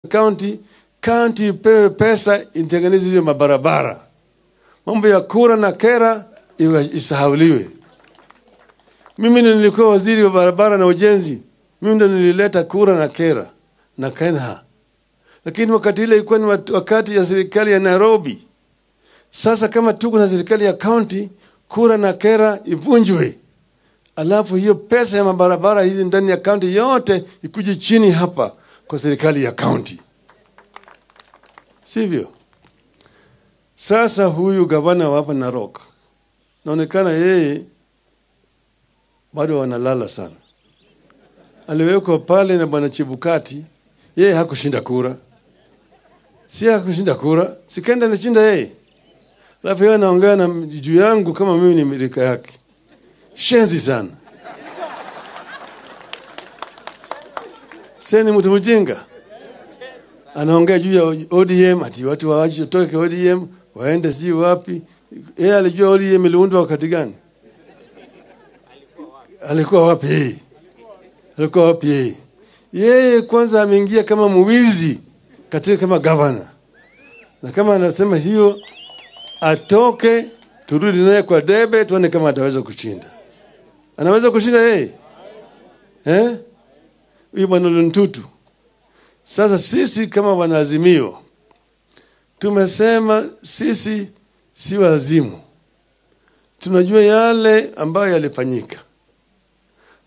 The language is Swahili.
county, county ipewe pesa itengeneze hiyo mabarabara. Mambo ya kura na kera iwe- isahauliwe. Mimi ndo nilikuwa waziri wa barabara na ujenzi, mimi ndo nilileta kura na kera na Kenha, lakini wakati ile ilikuwa ni wat- wakati ya serikali ya Nairobi. Sasa kama tuko na serikali ya county, kura na kera ivunjwe, alafu hiyo pesa ya mabarabara hizi ndani ya county yote ikuje chini hapa kwa serikali ya county, sivyo? Sasa huyu gavana wa hapa Narok naonekana yeye bado wanalala sana. Aliwekwa pale na bwana Chebukati, yeye hakushinda kura, si hakushinda kura, sikenda anashinda yeye, alafu yeye anaongea na juu yangu kama mimi ni mirika yake. Shenzi sana, sie ni mtu mjinga, anaongea juu ya ODM ati watu waache toke ODM waende sijui wapi. Yeye alijua ODM iliundwa wakati gani? alikuwa wapi yeye? Alikuwa wapi yeye? Yeye kwanza ameingia kama mwizi katika kama gavana, na kama anasema hiyo atoke, turudi naye kwa debe, tuone kama ataweza kushinda. Anaweza kushinda yeye eh? Huyu bwana Luntutu. Sasa sisi kama wanaazimio tumesema sisi si wazimu, tunajua yale ambayo yalifanyika